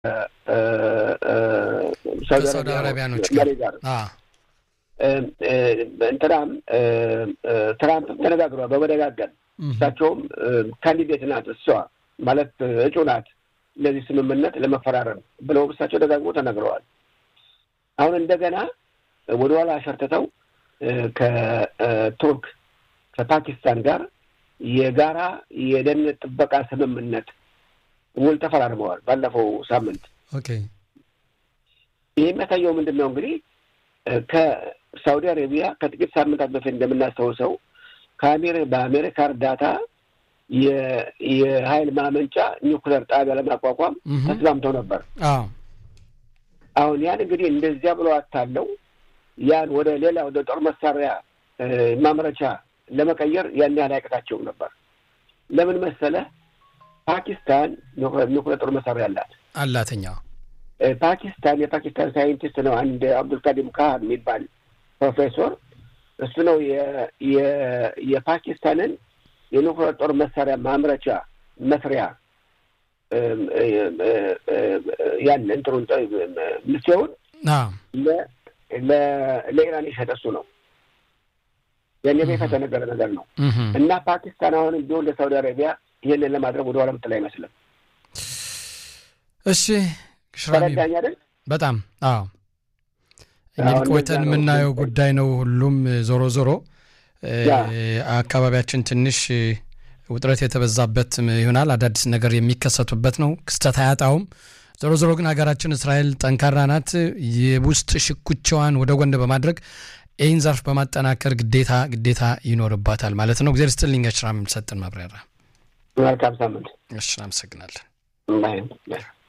ከሳውዲ አረቢያኖች መሪ ጋር እንትናም ትራምፕ ተነጋግሯል በመደጋገም እሳቸውም ካንዲዴት ናት እሷ ማለት እጩ ናት ለዚህ ስምምነት ለመፈራረም ብለው እሳቸው ደጋግሞ ተናግረዋል። አሁን እንደገና ወደኋላ አሸርትተው ከቱርክ ከፓኪስታን ጋር የጋራ የደህንነት ጥበቃ ስምምነት ውል ተፈራርመዋል ባለፈው ሳምንት። ይህ የሚያሳየው ምንድን ነው እንግዲህ ከሳውዲ አረቢያ ከጥቂት ሳምንታት በፊት እንደምናስታውሰው በአሜሪካ እርዳታ የኃይል ማመንጫ ኒውክለር ጣቢያ ለማቋቋም ተስማምተው ነበር። አሁን ያን እንግዲህ እንደዚያ ብሎ አታለው ያን ወደ ሌላ ወደ ጦር መሳሪያ ማምረቻ ለመቀየር ያን ያህል አያቅታቸውም ነበር። ለምን መሰለህ? ፓኪስታን ኒውክለር ጦር መሳሪያ አላት አላተኛ ፓኪስታን የፓኪስታን ሳይንቲስት ነው አንድ አብዱልካዲም ካህን የሚባል ፕሮፌሰር እሱ ነው የፓኪስታንን የኒውክሌር ጦር መሳሪያ ማምረቻ መስሪያ ያን እንትኑን ምስቴውን ለኢራን የሸጠ እሱ ነው። ያን በይፋ የተነገረ ነገር ነው እና ፓኪስታን አሁንም ቢሆን ለሳውዲ አረቢያ ይህንን ለማድረግ ወደ ኋላ ምትል አይመስልም። እሺ ተረዳኝ አይደል? በጣም አዎ። እንግዲህ ቆይተን የምናየው ጉዳይ ነው። ሁሉም ዞሮ ዞሮ አካባቢያችን ትንሽ ውጥረት የተበዛበት ይሆናል። አዳዲስ ነገር የሚከሰቱበት ነው። ክስተት አያጣውም። ዞሮ ዞሮ ግን ሀገራችን እስራኤል ጠንካራ ናት። የውስጥ ሽኩቻዋን ወደ ጎን በማድረግ ይህን ዘርፍ በማጠናከር ግዴታ ግዴታ ይኖርባታል ማለት ነው። እግዚአብሔር ይስጥልኝ። ሽራ የምሰጥን ማብራሪያ መልካም ሳምንት። እሺ፣ አመሰግናለን።